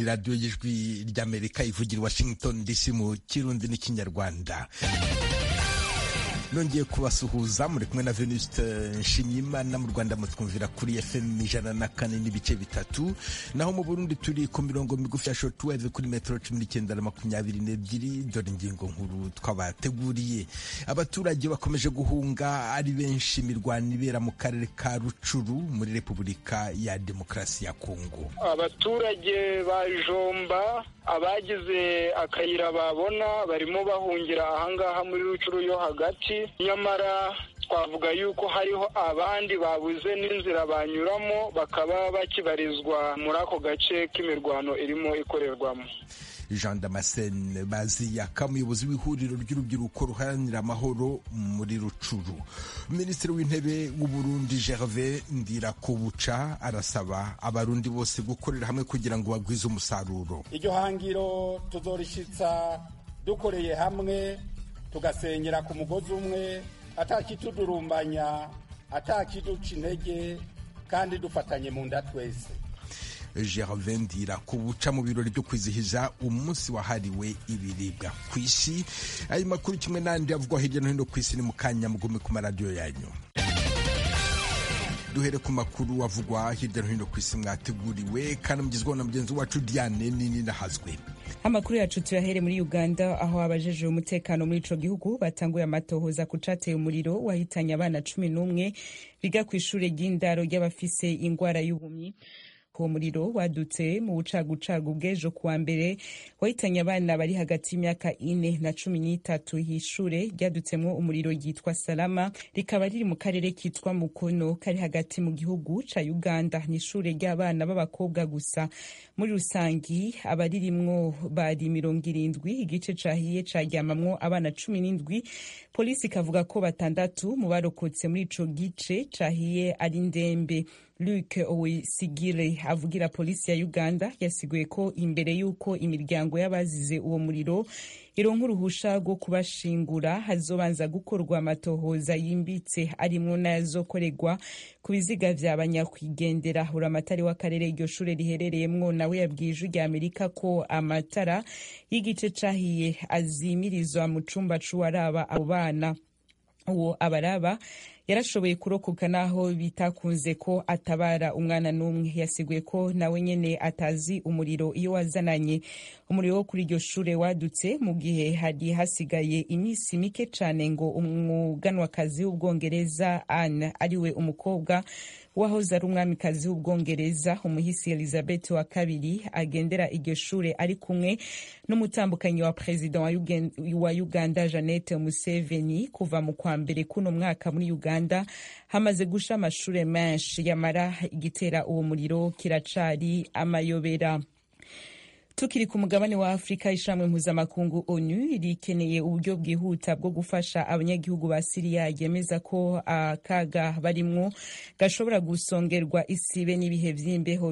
radiyo y'ijwi ry'amerika ivugira i washington dc mu kirundi n'ikinyarwanda nongeye kubasuhuza muri kumwe na venuste nshimyimana mu rwanda mutwumvira kuri fm ijana na kane n'ibice bitatu naho mu burundi turi ku mirongo migufi ya shortwave kuri metero cumi n'icyenda na makumyabiri n'ebyiri dore ingingo nkuru twabateguriye abaturage bakomeje guhunga ari benshi imirwano ibera mu karere ka rucuru muri repubulika ya demokarasi ya kongo abaturage ba jomba abagize akayira babona barimo bahungira ahangaha muri rucuru yo hagati nyamara twavuga yuko hariho abandi babuze n'inzira banyuramo bakaba bakibarizwa muri ako gace k'imirwano irimo ikorerwamo jean damascene baziyaka umuyobozi w'ihuriro ry'urubyiruko ruharanira amahoro muri rucuru minisitiri w'intebe w'uburundi gervais ndirakubuca arasaba abarundi bose gukorera hamwe kugira ngo bagwize umusaruro iryo hangiro tuzorishyitsa dukoreye hamwe tugasenyera ku mugozi umwe atakitudurumbanya atakiduca intege kandi dufatanye mu nda twese gervais ndirakubuca mu birori byo kwizihiza umunsi wahariwe ibiribwa ku isi ayo makuru kimwe n'andi avugwa hirya no hino ku isi ni mu kanya mugume ku maradiyo yanyu duhere ku makuru avugwa hirya no hino ku isi mwateguriwe kandi mugezweho na mugenzi wacu diane nini nahazwe amakuru yacu tuyahere muri uganda aho abajeje umutekano muri ico gihugu batanguye amatohoza ku cateye umuriro wahitanye abana cumi n'umwe biga ku ishure ry'indaro ry'abafise ingwara y'ubumyi uwo muriro wadutse mu bucagucagu bw'ejo kuwa mbere wahitanye abana bari hagati y'imyaka ine na cumi n'itatu y'ishure ryadutsemwo umuriro ryitwa salama rikaba riri mu karere kitwa mukono kari hagati mu gihugu ca uganda ni ishure ry'abana b'abakobwa gusa muri rusangi abaririmwo bari mirongo irindwi igice cahiye caryamamwo abana cumi n'indwi polisi ikavuga ko batandatu mu barokotse muri ico gice cahiye ari ndembe Luke Owesigire avugira polisi ya Uganda yasiguye ko imbere y'uko imiryango y'abazize uwo muriro ironka uruhusha rwo kubashingura hazobanza gukorwa amatohoza yimbitse arimwo n'ayazokorerwa ku biziga vya banyakwigendera uramatari w'akarere iryo shure riherereyemwo nawe yabwiye ijwi rya amerika ko amatara y'igice cahiye azimirizwa mu cumba c'uwaraba abo bana uwo abaraba yarashoboye kurokoka naho bitakunze ko atabara umwana n'umwe yasiguye ko nawe nyene atazi umuriro iyo wazananye umuriro wo kuri iryo shure wadutse mu gihe hari hasigaye iminsi mike cane ngo umuganwakazi w'ubwongereza Anne ariwe umukobwa wahoze ari umwamikazi w'ubwongereza umuhisi elizabeth wa kabiri agendera iryo shure ari kumwe n'umutambukanyi wa perezida wa uganda jeannette museveni kuva mu kwa mbere kuno mwaka muri uganda hamaze gusha amashure menshi yamara igitera uwo muriro kiracari amayobera tukiri ku mugabane wa afurika ishamwe mpuzamakungu onu rikeneye uburyo bwihuta bwo gufasha abanyagihugu ba siriya ryemeza ko akaga barimwo gashobora gusongerwa isibe n'ibihe vy'imbeho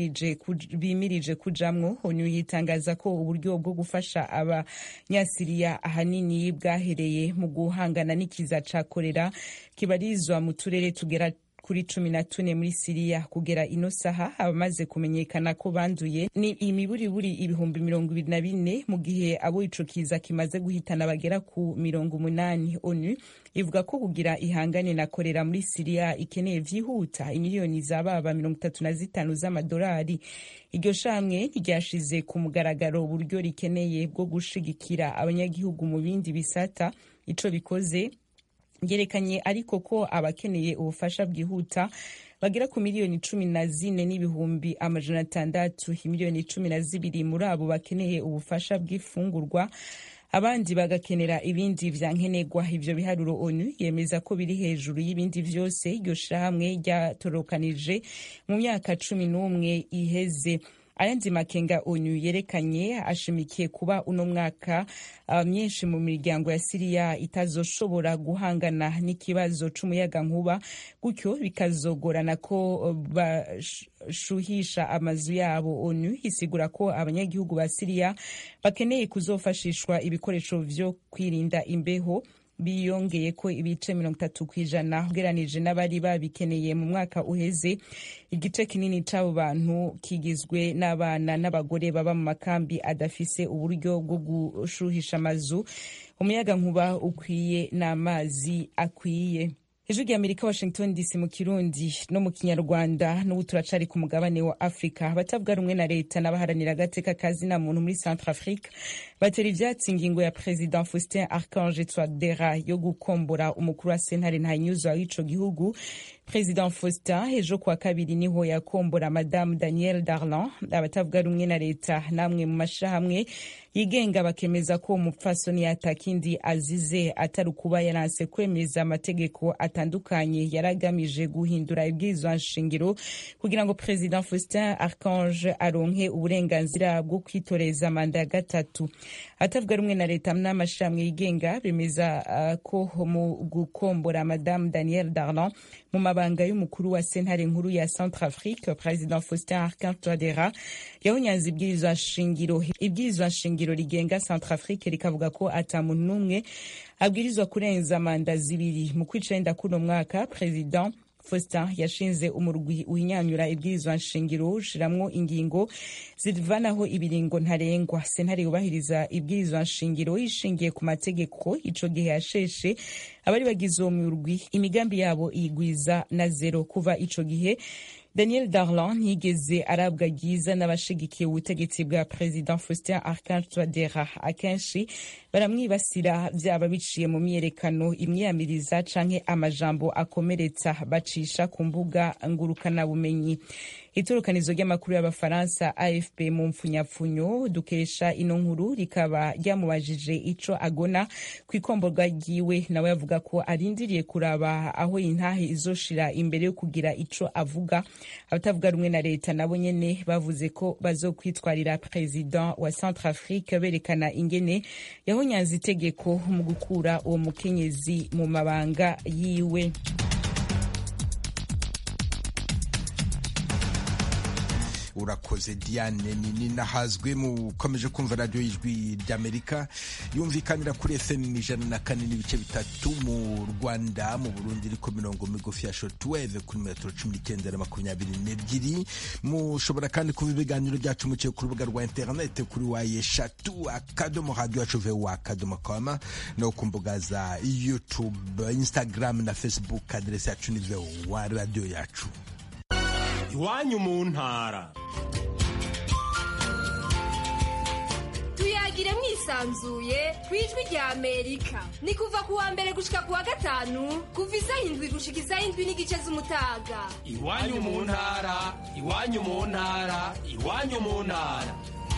bimirije kujamwo onu yitangaza ko uburyo bwo gufasha abanyasiriya ahanini bwahereye mu guhangana n'ikiza ca korera kibarizwa mu turere tugera kuri cumi na tune muri siriya kugera ino saha abamaze kumenyekana ko banduye ni imiburiburi ibihumbi mirongo ibiri na bine mu gihe abo ico kiza kimaze guhitana bagera ku mirongo umunani onu ivuga ko kugira ihangane na korera muri siriya ikeneye vyihuta imiliyoni zababa mirongo itatu na zitanu z'amadolari iryo shamwe ryashize ku mugaragaro uburyo rikeneye bwo gushigikira abanyagihugu mu bindi bisata ico bikoze yerekanye ariko ko abakeneye ubufasha bwihuta bagera ku miliyoni cumi na zine n'ibihumbi amajana atandatu miliyoni cumi na zibiri muri abo bakeneye ubufasha bw'ifungurwa abandi bagakenera ibindi vya nkenerwa ivyo biharuro onu yemeza ko biri hejuru y'ibindi vyose iryo shirahamwe ryatorokanije mu myaka cumi n'umwe iheze ayandi makenga onu yerekanye ashimikiye kuba uno mwaka uh, myinshi mu miryango ya siriya itazoshobora guhangana n'ikibazo c'umuyaga nkuba gutyo bikazogorana ko bashuhisha amazu yabo onu isigura ko abanyagihugu ba siriya bakeneye kuzofashishwa ibikoresho vyo kwirinda imbeho biyongeye ko ibice mirongo itatu ku ijana ugeranije n'abari babikeneye mu mwaka uheze igice kinini c'abo bantu kigizwe n'abana n'abagore baba mu makambi adafise uburyo bwo gushuhisha amazu umuyaga nkuba ukwiye n'amazi akwiye ijwi rya amerika washington dc mu kirundi no mu kinyarwanda n'ubu turacari ku mugabane wa afurika abatavuga rumwe na leta n'abaharanira agateka kazina muntu muri centre afrique batera ivyatsi ingingo ya president faustin archange twadera yo gukombora umukuru wa sentare ntanyuzwa w'ico gihugu president faustin ejo kuwa kabiri niho yakombora madamu daniel darlan abatavuga rumwe na leta namwe mu mashirahamwe yigenga bakemeza ko umupfasoni atakindi azize atari ukuba yaranse kwemeza amategeko atandukanye yari agamije guhindura ibwirizwa nshingiro kugira ngo president faustin archange aronke uburenganzira bwo kwitoreza manda ya gatatu atavuga rumwe na leta n'amashirahamwe yigenga bemeza uh, ko mu gukombora madamu daniel darlan mu mabanga y'umukuru wa sentare nkuru ya centre afrique president faustin archange touadera yahunyanze ibwirizwa nshingiro ibwirizwa nshingiro rigenga centre afrique rikavuga ko ata muntu n'umwe abwirizwa kurenza manda zibiri mu kwicenda kuno mwaka president Faustin yashinze umurwi uhinyanyura ibwirizwa nshingiro ushiramwo ingingo zivanaho ibiringo ntarengwa sentare yubahiriza ibwirizwa nshingiro ishingiye ku mategeko ico gihe yasheshe abari bagize uwo murwi imigambi yabo iyigwiza na zero kuva ico gihe daniel darlan ntiyigeze arabwa ryiza n'abashigikiye ubutegetsi bwa president faustin archange touadera akenshi baramwibasira vyaba biciye mu myiyerekano imyiyamiriza canke amajambo akomeretsa bacisha ku mbuga ngurukanabumenyi itorokanizo ry'amakuru y'abafaransa afp mu mpfunyapfunyo dukesha ino nkuru rikaba ryamubajije ico agona ku ikomborwa ryiwe nawe yavuga ko arindiriye kuraba aho intahe izoshira imbere yo kugira ico avuga abatavuga rumwe na leta nabo nyene bavuze ko bazokwitwarira president wa centre afrique berekana ingene yahonyanze itegeko mu gukura uwo mukenyezi mu mabanga yiwe urakoze diane nini nahazwe mukomeje kumva radiyo y'ijwi ry'amerika yumvikanira kuri fm ijana na kane n'ibice bitatu mu rwanda mu burundi iriko mirongo migufi ya shotweve kuri metero cumi n'icyenda na makumyabiri n'ebyiri mushobora kandi kuba ibiganiro byacu muciye ku rubuga rwa interinete kuri wa eshatu akadomo radiyo yacu vowa akadomo koma no ku mbuga za youtube instagram na facebook aderesi yacu ni vowa radiyo yacu iwanyu mu ntara tuyagire mwisanzuye ku ijwi rya amerika ni kuva ku wa mbere gushika ku wa gatanu kuva isaha indwi gushika isaha indwi n'igice z'umutaga iwanyu mu ntara iwanyu mu ntara iwanyu mu ntara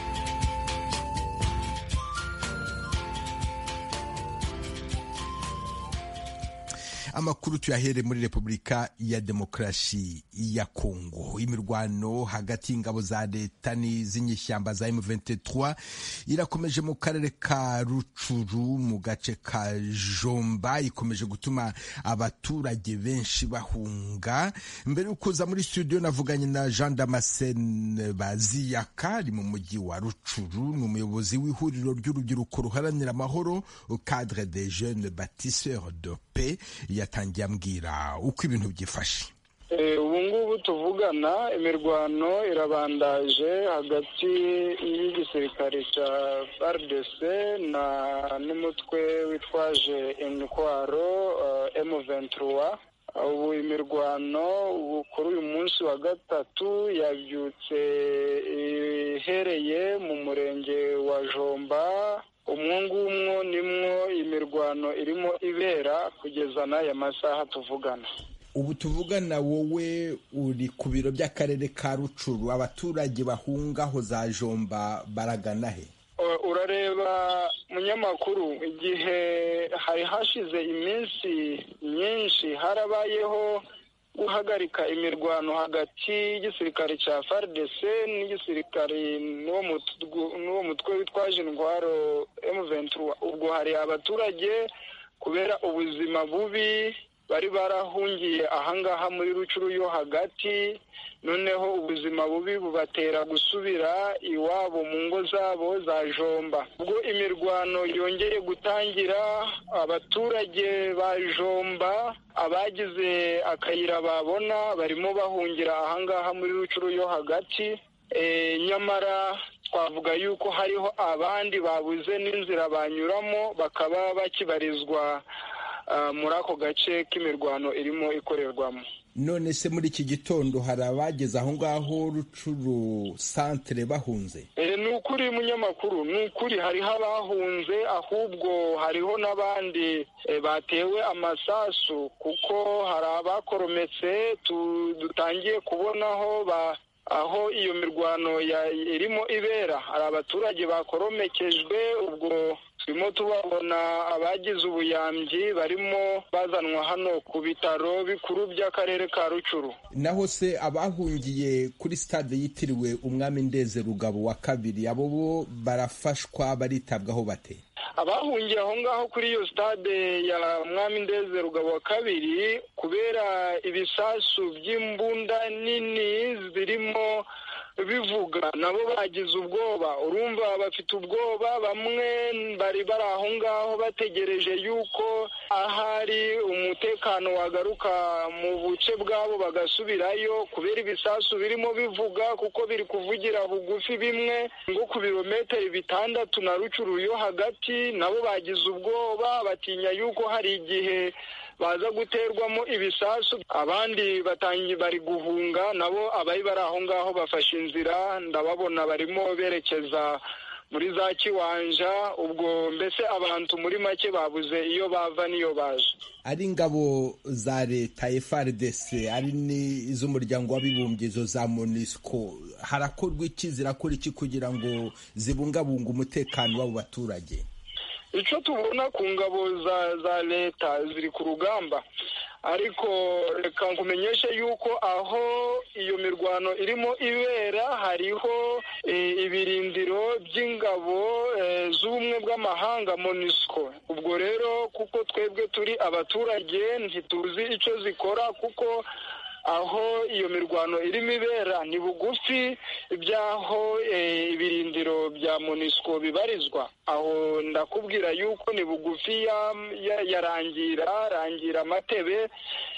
amakuru tuyahere muri repubulika ya demokarasi ya kongo imirwano hagati y'ingabo za leta n'iz'inyishyamba za M23 irakomeje mu karere ka rucuru mu gace ka jomba ikomeje gutuma abaturage benshi bahunga mbere yo kuza muri studio navuganye na jean damascene baziyaka ari mu mujyi wa rucuru ni umuyobozi w'ihuriro ry'urubyiruko ruharanira amahoro cadre des jeunes bâtisseurs de paix yatangiye ambwira uko ibintu byifashe ubu ngubu tuvugana imirwano irabandaje hagati y'igisirikare cya FARDC na n'umutwe witwaje intwaro M23 ubu imirwano kuri uyu munsi wa gatatu yabyutse ihereye mu murenge wa jomba umwo ngumwo nimwo imirwano irimo ibera kugeza n'aya masaha tuvugana ubu tuvugana wowe uri ku biro by'akarere ka rucuru abaturage bahungaho za jomba baragana he urareba munyamakuru igihe hari hashize iminsi myinshi harabayeho guhagarika imirwano hagati y'igisirikare cya FARDC n'igisirikare n'uwo mutwe witwaje intwaro M23 ubwo hari abaturage kubera ubuzima bubi bari barahungiye ahangaha muri rucuru yo hagati noneho ubuzima bubi bubatera gusubira iwabo mu ngo zabo za jomba ubwo imirwano yongeye gutangira abaturage ba jomba abagize akayira babona barimo bahungira ahangaha muri rucuru yo hagati nyamara twavuga yuko hariho abandi babuze n'inzira banyuramo bakaba bakibarizwa muri ako gace k'imirwano irimo ikorerwamo none se muri iki gitondo hari abageze aho ngaho rucuru santere bahunze ni ukuri munyamakuru ni ukuri hariho abahunze ahubwo hariho n'abandi batewe amasasu kuko hari abakorometse dutangiye kubonaho aho iyo mirwano irimo ibera hari abaturage bakoromekejwe ubwo turimo tubabona abagize ubuyambi barimo bazanwa hano ku bitaro bikuru by'akarere ka rucuru naho se abahungiye kuri stade yitiriwe umwami ndeze rugabo wa kabiri abo bo barafashwa baritabwaho bate abahungiye aho ngaho kuri iyo stade ya mwami ndeze rugabo wa kabiri kubera ibisasu by'imbunda nini zirimo bivuga nabo bagize ubwoba urumva bafite ubwoba bamwe bari bari aho ngaho bategereje yuko ahari umutekano wagaruka mu buce bwabo bagasubirayo kubera ibisasu birimo bivuga kuko biri kuvugira bugufi bimwe ngo ku birometero bitandatu na rucuru yo hagati nabo bagize ubwoba batinya yuko hari igihe baza guterwamo ibisasu abandi batangiye bari guhunga nabo abari bari aho ngaho bafashe inzira ndababona barimo berekeza muri za kiwanja ubwo mbese abantu muri make babuze iyo bava n'iyo baje ari ingabo za leta FARDC ari n'iz'umuryango w'abibumbye izo za MONUSCO harakorwa iki zirakora iki kugira ngo zibungabunge umutekano w'abo baturage icyo tubona ku ngabo za za leta ziri ku rugamba ariko reka nkumenyeshe yuko aho iyo mirwano irimo ibera hariho ibirindiro by'ingabo z'ubumwe bw'amahanga MONUSCO ubwo rero kuko twebwe turi abaturage ntituzi icyo zikora kuko aho iyo mirwano irimo ibera ni bugufi by'aho ibirindiro bya MONUSCO bibarizwa aho ndakubwira yuko ni bugufi ya rangira rangira amatebe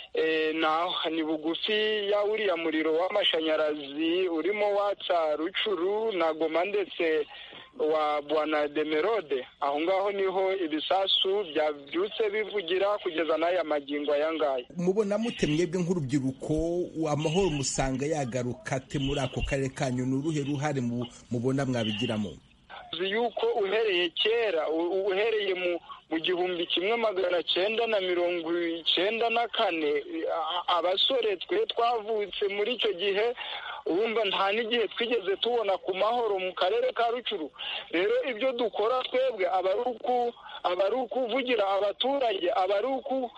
ni bugufi ya uriya muriro w'amashanyarazi urimo watsa rucuru na goma ndetse wa bwana demerode aho ngaho niho ibisasu byabyutse bivugira kugeza n'aya magingo aya ngaya mubona mute mwebwe nk'urubyiruko amahoro musanga yagaruka ate muri ako karere kanyu ni uruhe ruhare mubona mwabigiramo uzi yuko uhereye kera uhereye mu mu gihumbi kimwe magana cyenda na mirongo icyenda na kane abasore twe twavutse muri icyo gihe urumva nta n'igihe twigeze tubona ku mahoro mu karere ka rucuru rero ibyo dukora twebwe aba ari ukuvugira abaturage aba ari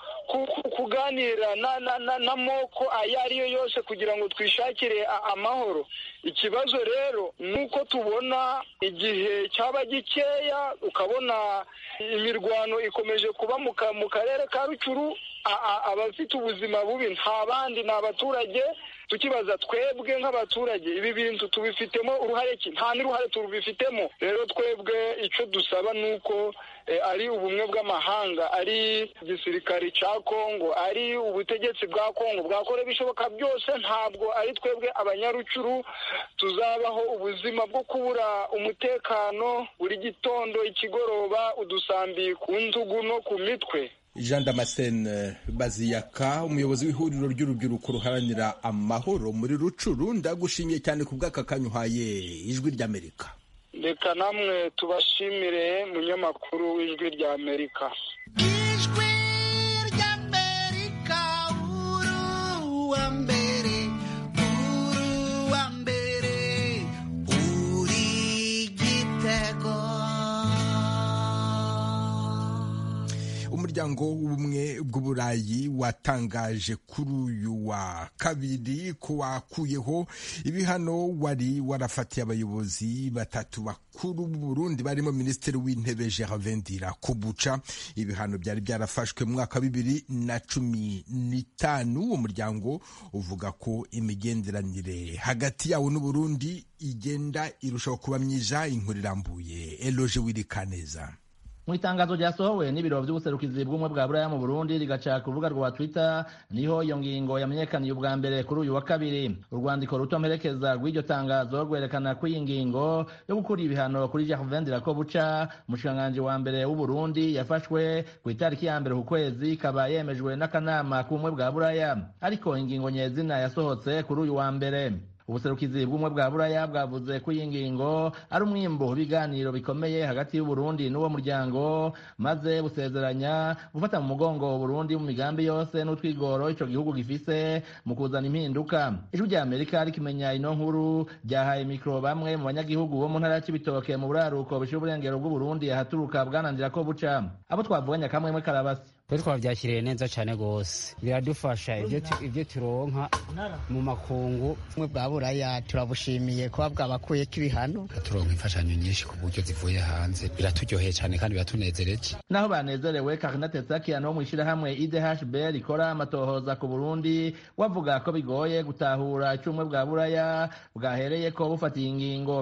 kuganira n'amoko ayo ari yo yose kugira ngo twishakire amahoro ikibazo rero ni uko tubona igihe cyaba gikeya ukabona imirwano ikomeje kuba mu karere ka rucuru abafite ubuzima bubi nta bandi ni abaturage tukibaza twebwe nk'abaturage ibi bintu tubifitemo uruhare ki nta n'uruhare tubifitemo rero twebwe icyo dusaba ni uko ari ubumwe bw'amahanga ari igisirikare cya kongo ari ubutegetsi bwa kongo bwakora ibishoboka byose ntabwo ari twebwe abanyarucuru tuzabaho ubuzima bwo kubura umutekano buri gitondo ikigoroba udusambi ku ntugu no ku mitwe jean damascene baziyaka umuyobozi w'ihuriro ry'urubyiruko ruharanira amahoro muri rucuru ndagushimiye cyane ku bw'aka kanya uhaye ijwi ry'amerika reka namwe tubashimire munyamakuru w'ijwi ry'amerika ijwi ry'amerika uruwa mbere uruwa mbere uri igitego umuryango w'ubumwe bw'uburayi watangaje kuri uyu wa kabiri ko wakuyeho ibihano wari warafatiye abayobozi batatu bakuru b'u Burundi barimo minisitiri w'intebe Gervais Ndirakobuca ibihano byari byarafashwe mu mwaka wa bibiri na cumi n'itanu uwo muryango uvuga ko imigenderanire hagati yawo n'Uburundi igenda irushaho kuba myiza inkuru irambuye Eloge Wirikaneza mu itangazo ryasohowe n'ibiro by'ubuserukizi bw'ubumwe bwa buraya mu burundi rigaca ku rubuga rwa twitter niho iyo ngingo yamenyekaniye ubwa mbere kuri uyu wa kabiri urwandiko ruto mperekeza rw'iryo tangazo rwerekana ko iyi ngingo yo gukura ibihano kuri gervain ndirakobuca umushikiranganji wa mbere w'uburundi yafashwe ku itariki ya mbere ku kwezi ikaba yemejwe n'akanama k'ubumwe bwa buraya ariko ingingo nyezina yasohotse kuri uyu wa mbere ubuserukizi bw'umwe bwa buraya bwavuze ko iyi ngingo ari umwimbo w'ibiganiro bikomeye hagati y'uburundi n'uwo muryango maze busezeranya gufata mu mugongo uburundi mu migambi yose n'utwigoro ico gihugu gifise mu kuzana impinduka ijwi rya amerika rikimenya ino nkuru ryahaye mikro bamwe mu banyagihugu bo mu ntara ya cibitoke mu buraruko bishira uburengero bw'uburundi ahaturuka bwananzira ko buca abo twavuganye kamwemwe karabasi twe twabyakiriye neza cyane rwose biradufasha ibyo turonka mu makungu bumwe bwa buraya turabushimiye kuba bwabakuyeko ibihano turonka imfashanyo nyinshi ku buryo zivuye hanze biraturyoheye cyane kandi biratunezereje naho banezerewe karina tetsakian wo mu ishyirahamwe idhb rikora amatohoza ku burundi wavuga ko bigoye gutahura icumwe bwa buraya bwahereye ko bufatiye ingingo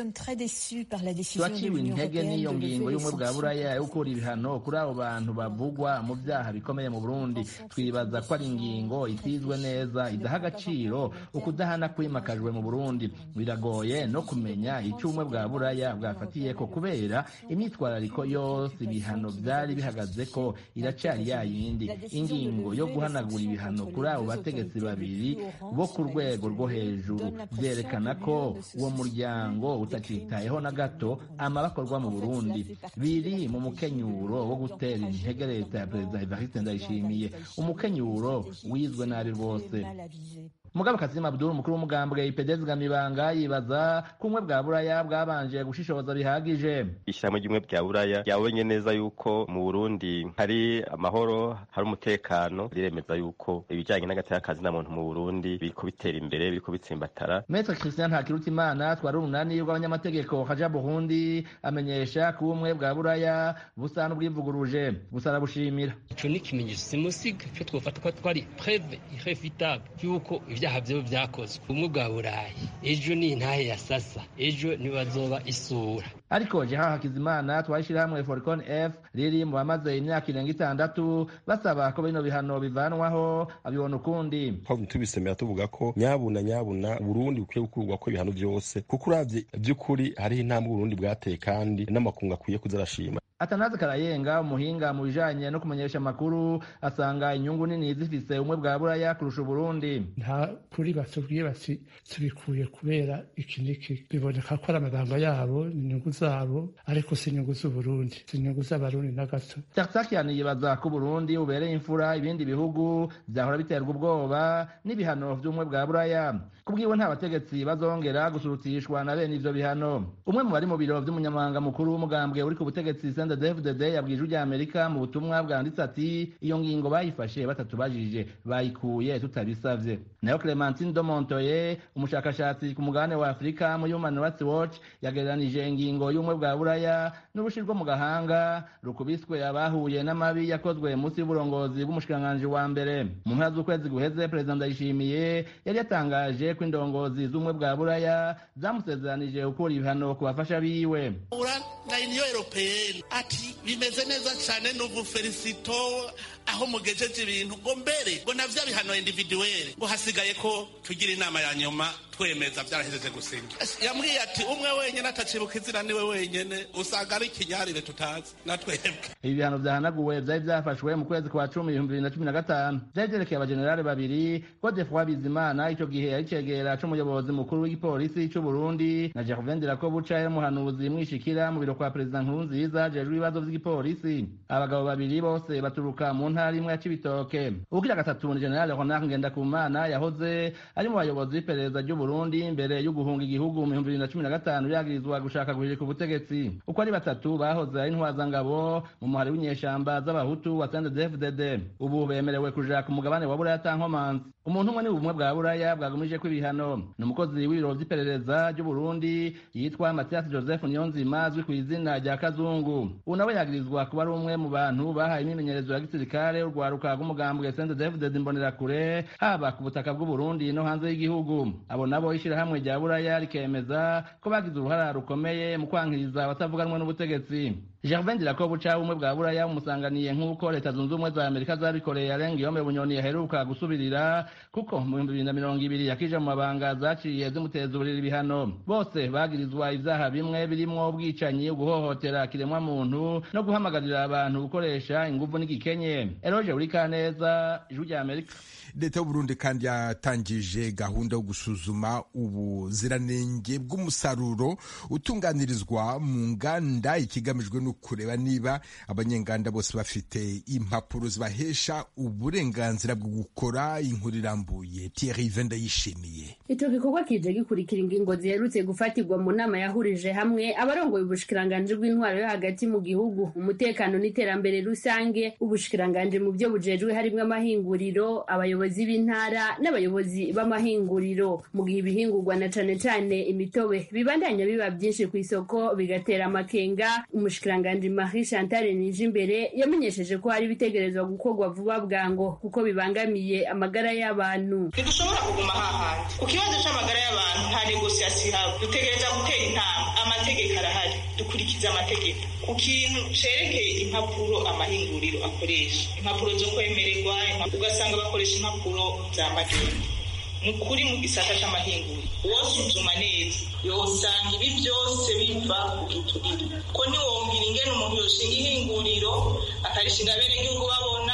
turaciwe intege n'iyo ngingo y'ubumwe bwa buraya yo gukura ibihano kuri abo bantu bavugwa mu byaha bikomeye mu burundi twibaza ko ari ingingo itizwe neza idaha agaciro ukudahana kwimakajwe mu burundi biragoye no kumenya icyo ubumwe bwa buraya bwafatiye ko kubera imyitwarariko yose ibihano byari bihagaze ko iracari ya yindi ingingo yo guhanagura ibihano kuri abo bategetsi babiri bo ku rwego rwo hejuru byerekana ko uwo muryango utakitayeho na gato amabakorwa mu burundi biri mu mukenyuro wo gutera intege leta ya perezida evariste ndayishimiye umukenyuro wizwe nabi rwose mugabe kazima abdul umukuru w'umugambwe ipedezi gamibanga yibaza ko ubumwe bwa buraya bwabanje gushishoza bihagije ishyirahamwe ry'ubumwe bwa buraya ryabonye neza yuko mu burundi hari amahoro hari umutekano riremeza yuko ibijyanye n'agateka na muntu mu burundi biriko bitera imbere biriko bitsimbatara metre christian ntakirutimana twari urunani rw'abanyamategeko haja burundi amenyesha ko ubumwe bwa buraya busa n'ubwivuguruje gusa arabushimira ico ni ikimenyetso simusiga cyo twofata ko twari preve irrefutable yuko ibyaha byo byakozwe ubumwe bwa burayi ejo ni intahe ya sasa ejo ntibazoba isura ariko jeha hakizimana twashyira hamwe foricon f riri mu bamaze imyaka irenga itandatu basaba ko bino bihano bivanwaho abibona ukundi twaba tubisemera tuvuga ko nyabuna nyabuna burundi bukwiye gukurwa ko ibihano byose kuko uravye by'ukuri hariho intambwe uburundi bwateye kandi n'amakungu akwiye kuzarashima atanazi karayenga umuhinga mu bijanye no kumenyesha amakuru asanga inyungu nini zifise ubumwe bwa buraya kurusha uburundi nta kuri batubwiye bati tubikuye kubera iki niki biboneka ko ari amabanga yabo inyungu zabo ariko si inyungu z'uburundi si inyungu z'abarundi na gato tarsakian yibaza ko uburundi bubereye imfura ibindi bihugu vyahora biterwa ubwoba n'ibihano vy'ubumwe bwa buraya kubwiwe nta bategetsi bazongera gusurutishwa na bene ivyo bihano umwe mu bari mu biro vy'umunyamabanga mukuru w'umugambwe uri ku butegetsi dfdd yabwije ujya amerika mu butumwa bwanditse ati iyo ngingo bayifashe batatubajije bayikuye tutabisavye nayo clementine domontoye umushakashatsi ku mugabane wa afurika mu human rights watch yagereranije ingingo y'ubumwe bwa buraya n'urushi rwo mu gahanga rukubiswe abahuye n'amabi yakozwe munsi y'uburongozi bw'umushikiranganji wa mbere mu mpera z'ukwezi guheze perezida ndayishimiye yari yatangaje ko indongozi z'ubumwe bwa buraya zamusezeranije gukura ibihano ku bafasha biwe na uniyo europeyeni ati bimeze neza cyane n'ubu felicito aho mugejeje ibintu ngo mbere ngo navyo bihano individuweli ngo hasigaye ko tugira inama ya nyuma twemeza byarahejeje gusinya yambwiye ati umwe wenyene atacibuka izina niwe wenyene usanga ari ikinyarire tutazi natwebwe ibi bihano vyahanaguwe vyari vyafashwe mu kwezi kwa cumi ibihumbi bibiri na cumi na gatanu vyari vyerekeye abajenerali babiri godefroi bizimana ico gihe yari cegera c'umuyobozi mukuru w'igipolisi c'uburundi na gervain ndirakobuca yari umuhanuzi mwishikira mu biro kwa perezida nkurunziza jejwe ibibazo vy'igipolisi abagabo babiri bose baturuka mu ntara imwe ya cibitoke ubugira gatatu ni general ronald ngendakumana yahoze ari mu bayobozi b'iperereza ry'uburundi mbere yo guhunga igihugu mu bihumbi bibiri na cumi na gatanu yagirizwa gushaka guhirika ubutegetsi uko ari batatu bahoze ari intwazangabo mu muhari w'inyeshamba z'abahutu wa sndfdd ubu bemerewe kuja ku mugabane wa buraya tankomanzi umuntu umwe ni ubumwe bwa buraya bwagumije ko ibihano ni umukozi w'ibiro vy'iperereza ry'uburundi yitwa mathias joseph niyonzima azwi ku izina rya kazungu ubu nawe yagirizwa kuba ari umwe mu bantu bahaye imyimenyerezo ya gisirikare urwaruka rw'umugambwe sndfdd imbonerakure haba ku butaka bw'uburundi no hanze y'igihugu abo nabo ishirahamwe rya buraya rikemeza ko bagize uruhara rukomeye mu kwankiriza abatavuganwe n'ubutegetsi Gervain Dirakobuca ubumwe bwa buraya bumusanganiye nk'uko leta zunze ubumwe za amerika zabikoreye arenga iyome bunyoni yaheruka gusubirira kuko mu bihumbi bibiri na mirongo ibiri yakije mu mabanga zaciye zimuteza uburiri ibihano bose bagirizwa ivyaha bimwe birimwo ubwicanyi uguhohotera kiremwa muntu no guhamagarira abantu gukoresha inguvu n'igikenye eroje urikaneza ijwi rya amerika leta y'uburundi kandi yatangije gahunda yo gusuzuma ubuziranenge bw'umusaruro utunganirizwa mu nganda ikigamijwe no kureba niba abanyenganda bose bafite impapuro zibahesha uburenganzira bwo gukora inkuru irambuye Thierry Venda yishimiye ico gikorwa kije gikurikira ingingo ziherutse gufatirwa mu nama yahurije hamwe abarongoye ubushikiranganji bw'intwaro yo hagati mu gihugu umutekano n'iterambere rusange ubushikiranganji mu byo bujejwe harimwo amahinguriro abayobozi b'intara n'abayobozi b'amahinguriro mu gihe ibihingurwa na cane cane imitobe bibandanya biba byinshi ku isoko bigatera amakenga umushikiranganji Marie Chantal Nijimbere yamenyesheje ko hari ibitegerezwa gukorwa vuba bwango kuko bibangamiye amagara y'abantu ntidushobora kuguma hahandi ku kibazo c'amagara y'abantu nta negosiyasiyo ihaba dutegereza gutera intama amategeko arahari dukurikiza amategeko ku kintu cerekeye impapuro amahinguriro akoresha impapuro zo kwemererwa ugasanga bakoresha impapuro za magendu ni ukuri mu gisata c'amahinguriro wosuzuma neza yosanga ibi byose biva ku giturire ko ntiwongera ingene umuntu yoshinga ihinguriro akarishinga abenegihugu babona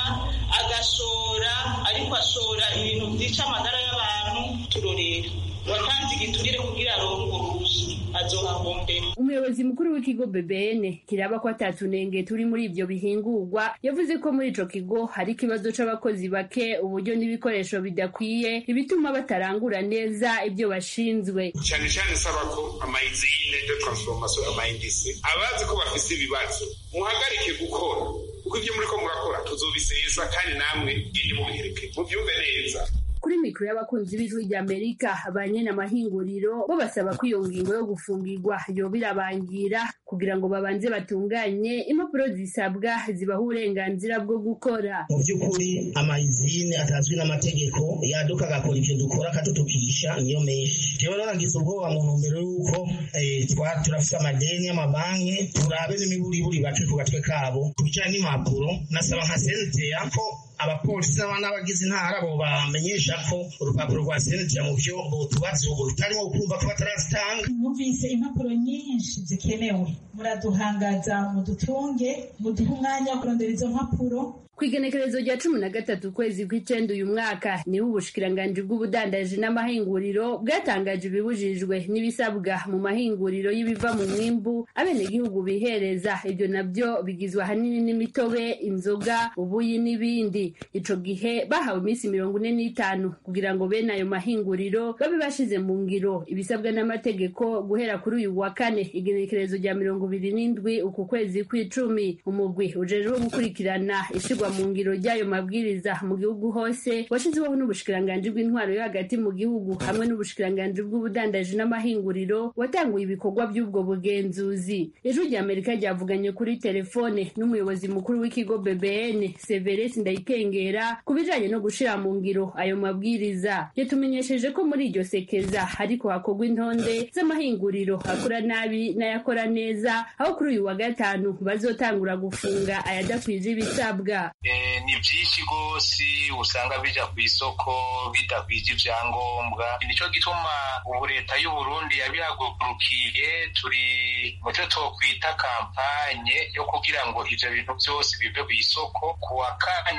agashora ariko ashora ibintu vyica amagara y'abantu turorera watanze igiturire kugira aronke urwo ruhushya azohahombera umuyobozi mukuru w'ikigo BBN kiraba ko atatunenge turi muri ibyo bihingurwa yavuze ko muri ico kigo hari ikibazo c'abakozi bake uburyo n'ibikoresho bidakwiye ibituma batarangura neza ibyo bashinzwe cyane cyane saba ko amayizine de transformation amayindisi abazi ko bafise ibibazo muhagarike gukora kuko ibyo muri ko murakora tuzobisesa kandi namwe gende mubihereke mubyumve neza kuri mikoro y'abakunzi b'ijwi rya amerika ba nyene amahinguriro bo basaba ko iyo ngingo yo gufungirwa yoba irabangira kugira ngo babanze batunganye impapuro zisabwa zibaha uburenganzira bwo gukora mu by'ukuri amayizine atazwi n'amategeko yaduka agakora ibyo dukora akatutupisha niyo menshi rero naragize ubwoba mu ntumbero y'uko turafite amadeni y'amabanki turabe n'imiburiburi bace ku gatwe kabo ku bijyanye n'impapuro nasaba nka senteya ko abapolisi n'abagize intara bo bamenyesha ko urupapuro rwa senetira mu byo tubatse ubu rutarimo kumva ko batarazitanga mwumvise impapuro nyinshi zikenewe muraduhangaza mudutunge muduhe umwanya wo kurondera izo mpapuro ku igenekerezo rya cumi na gatatu ukwezi kw'icenda uyu mwaka niho ubushikiranganji bw'ubudandaji n'amahinguriro bwatangaje ibibujijwe n'ibisabwa mu mahinguriro y'ibiva mu mwimbu abenegihugu bihereza ibyo nabyo bigizwe ahanini n'imitobe inzoga ubuyi n'ibindi ico gihe bahawe iminsi mirongo ine n'itanu kugira ngo bene ayo mahinguriro babe bashize mu ngiro ibisabwa n'amategeko guhera kuri uyu wa kane igenekerezo rya mirongo ibiri n'indwi uku kwezi kw'icumi umugwi ujejwe gukurikirana ishirwa mu ngiro ry'ayo mabwiriza mu gihugu hose washyizweho n'ubushikiranganji bw'intwaro yo hagati mu gihugu hamwe n'ubushikiranganji bw'ubudandaji n'amahinguriro watanguye ibikorwa by'ubwo bugenzuzi ijwi rya amerika ryavuganye kuri telefone n'umuyobozi mukuru w'ikigo bbn severesi ndayikengera ku bijanye no gushira mu ngiro ayo mabwiriza yatumenyesheje ko muri iryo sekeza hariko hakorwa intonde z'amahinguriro akora nabi n'ayakora neza aho kuri uyu wa gatanu bazotangura gufunga ayadakwije ibisabwa ni byinshi rwose usanga bija ku isoko bidakwije ibyangombwa nicyo gituma ubu leta y'uburundi yabihagurukiye turi mu cyo twokwita kampanye yo kugira ngo ivyo bintu byose bive ku isoko ku wa kane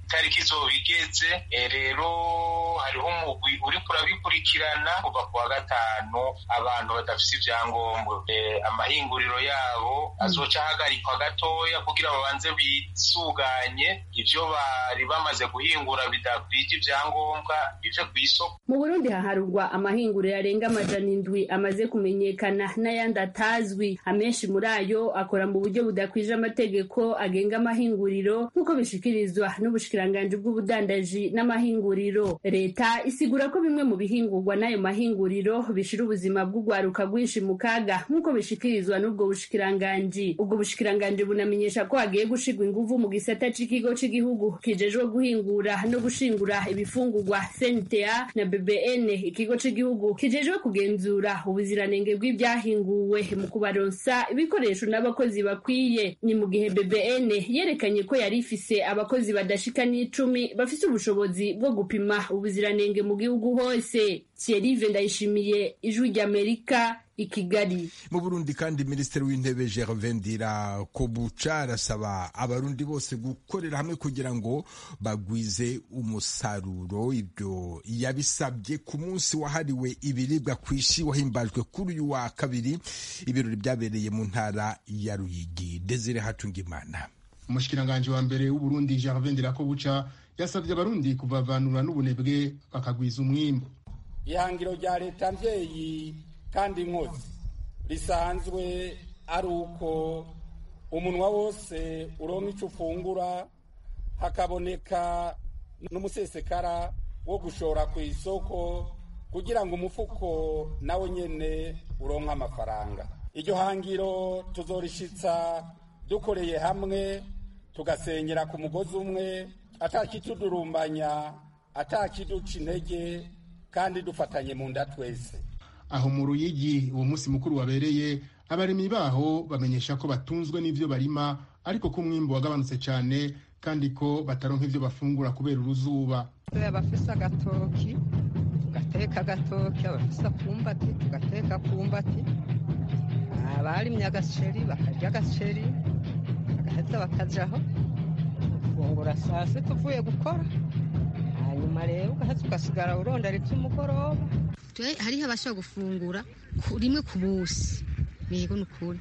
itariki izoba igeze rero hariho umugwi uriko urabikurikirana kuva ku wa gatanu abantu badafise ivyangombwa amahinguriro yabo azoca ahagarikwa gatoya kugira babanze bisuganye ivyo bari bamaze guhingura bidakwije ivyangombwa bive kw'isoko mu burundi haharurwa amahinguriro arenga amajana indwi amaze kumenyekana n'ayandi atazwi amenshi muri ayo akora mu buryo budakwije amategeko agenga amahinguriro nk'uko bishikirizwa n'ubushikiranganji bw'ubudandaji n'amahinguriro leta isigura ko bimwe mu bihingurwa n'ayo mahinguriro bishira ubuzima bw'urwaruka rwinshi mu kaga nk'uko bishikirizwa n'ubwo bushikiranganji ubwo bushikiranganji bunamenyesha ko hagiye gushirwa inguvu mu gisata c'ikigo c'igihugu kijejwe guhingura no gushingura ibifungurwa CNTA na BBN ikigo c'igihugu kijejwe kugenzura ubuziranenge bw'ibyahinguwe mu kubaronsa ibikoresho n'abakozi bakwiye ni mu gihe BBN yerekanye ko yari ifise abakozi badashika n'icumi bafise ubushobozi bwo gupima ubuziranenge mu gihugu hose Thierry Ndayishimiye ijwi ry'Amerika i Kigali mu Burundi kandi Minisitiri w'Intebe Gervais Ndirakobuca arasaba abarundi bose gukorera hamwe kugira ngo bagwize umusaruro ibyo yabisabye ku munsi wahariwe ibiribwa ku isi wahimbajwe kuri uyu wa kabiri ibirori byabereye mu ntara ya Ruyigi Desire Hatungimana umushikiranganji wa mbere w'Uburundi Gervais Ndirakobuca yasabye abarundi kuvavanura n'ubunebwe bakagwiza umwimbu ihangiro rya leta mvyeyi kandi inkozi risanzwe ari uko umunwa wose uronka ico ufungura hakaboneka n'umusesekara wo gushora ku isoko kugira ngo umufuko nawe nyene uronke amafaranga iryo hangiro tuzorishitsa dukoreye hamwe tugasenyera ku mugozi umwe atakitudurumbanya atakiduca intege kandi dufatanye mu nda twese aho mu ruyigi uwo munsi mukuru wabereye abarimyi baho bamenyesha ko batunzwe n'ivyo barima ariko ko umwimbu wagabanutse cyane kandi ko bataronka ivyo bafungura kubera uruzuba abafise agatoki tugateka agatoki abafise akumbati tugateka akumbati abarimye agaceri bakarya agaceri bagaheza bakajaho gufungura saa sita uvuye gukora hanyuma rero ugaheza ugasigara urondera ivy'umugoroba hariho abashobora gufungura rimwe ku busi yego ni ukuri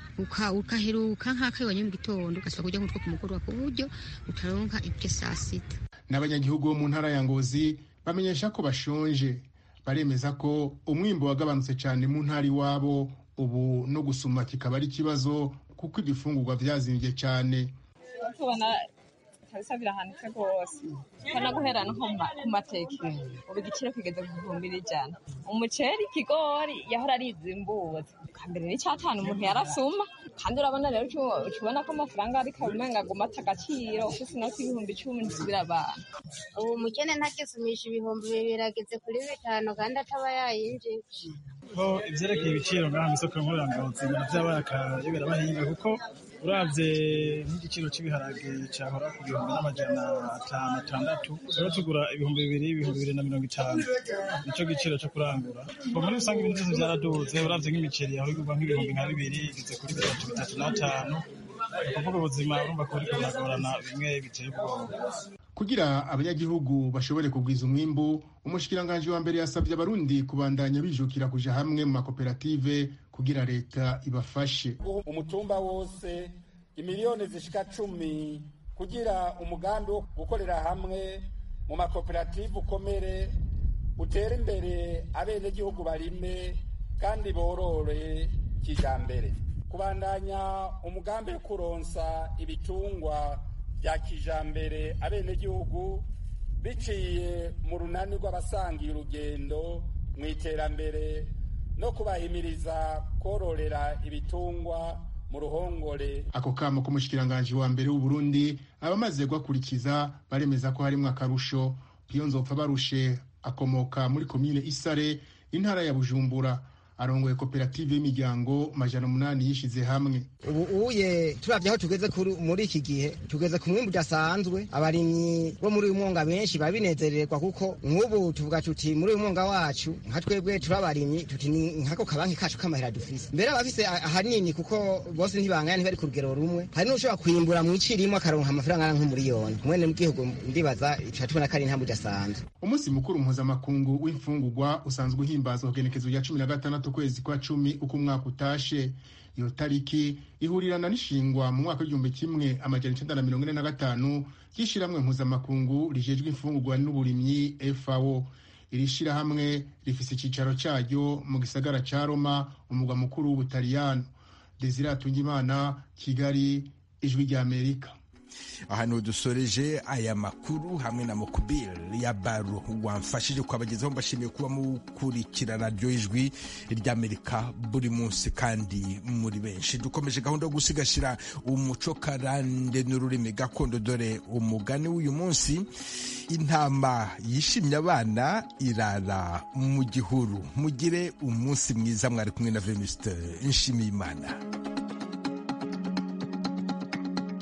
ukaheruka nk'akayibonye mu gitondo ugasubira kurya nk'utwo ku mugoroba ku buryo utaronka ibyo saa sita n'abanyagihugu bo mu ntara ya ngozi bamenyesha ko bashonje baremeza ko umwimbo wagabanutse cyane mu ntara iwabo ubu no gusuma kikaba ari ikibazo kuko ibifungurwa vyazimbye cyane tubona kabisa birahanitse rwose kana guhera no ku mateke ubu igiciro kigeze ku bihumbi n'ijana umuceri ikigori yahora ari izimbuzi kambere n'icyatanu umuntu yarasuma kandi urabona rero ukibona ko amafaranga ariko umenga aguma ata agaciro ufise inoti y'ibihumbi icumi ntisubira abantu ubu umukene ntakisumisha ibihumbi bibiri ageze kuri bitanu kandi ataba yayinjije ko ivyerekeye ibiciro ngaha mw'isoko nkorangazi navyabaye akayobera abahinga kuko uravye nk'igiciro c'ibiharage cahora ku bihumbi n'amajana atanu atandatu rero tugura ibihumbi bibiri ibihumbi bibiri na mirongo itanu nico giciro co kurangura ngo muri rusange ibintu vyose vyaraduze uravye nk'imiceri yahora igurwa nk'ibihumbi nka bibiri igeze kuri bitatu bitatu n'atanu ukuvuga ubuzima urumva ko buriko buragorana bimwe biteye ubwoba kugira abanyagihugu bashobore kugwiza umwimbu umushikiranganji wa mbere yasabye abarundi kubandanya bijukira kuja hamwe mu makoperative kugira leta ibafashe umutumba wose imiliyoni zishika cumi kugira umugambi wo gukorera hamwe mu makoperative ukomere utere imbere abenegihugu barime kandi borore kijambere kubandanya umugambi wo kuronsa ibitungwa bya kijambere abenegihugu biciye mu runani rw'abasangiye urugendo mu iterambere no kubahimiriza kororera ibitungwa mu ruhongore ako kamo k'umushikiranganji wa mbere w'uburundi abamaze guhakurikiza baremeza ko harimwo akarusho iyo nzopfa barushe akomoka muri komine isare intara ya bujumbura arongoye koperative y'imiryango majana umunani yishize hamwe ubu uye turavye aho tugeze muri iki gihe tugeze ku mwimbu udasanzwe abarimyi bo muri uyu mwonga benshi babinezererwa kuko nk'ubu tuvuga tuti muri uyu mwonga wacu nka twebwe turi abarimyi tuti ni nkako kabanki kacu k'amahera dufise mbere abafise ahanini kuko bose ntibanganya ntibari ku rugero rumwe hari n'ushobora kwimbura mu ici rimwe akaronka amafaranga angana nk'umuriyoni mwene mu gihugu ndibaza tuba tubona ko ari intambwe idasanzwe umunsi mukuru mpuzamakungu w'imfungurwa usanzwe uhimbazwa kugenekezo rya cumi na gatandatu ukwezi kwa cumi uko umwaka utashe iyo tariki ihurirana n'ishingwa mu mwaka w'igihumbi kimwe amajana icenda na mirongo ine na gatanu ry'ishirahamwe mpuzamakungu rijejwe imfungurwa n'uburimyi fao iri shirahamwe rifise icicaro caryo mu gisagara ca roma umugwa mukuru w'ubutaliyano desire atungimana kigali ijwi ry'amerika ahantu dusoreje aya makuru hamwe na mukubir ya baro wamfashije kubagezaho mbashimiye kuba mukurikirana ryo ijwi ry'amerika buri munsi kandi muri benshi dukomeje gahunda yo gusigasira umuco karande n'ururimi gakondo dore umugani w'uyu munsi intama yishimye abana irara mu gihuru mugire umunsi mwiza mwari kumwe na venuste nshimiyimana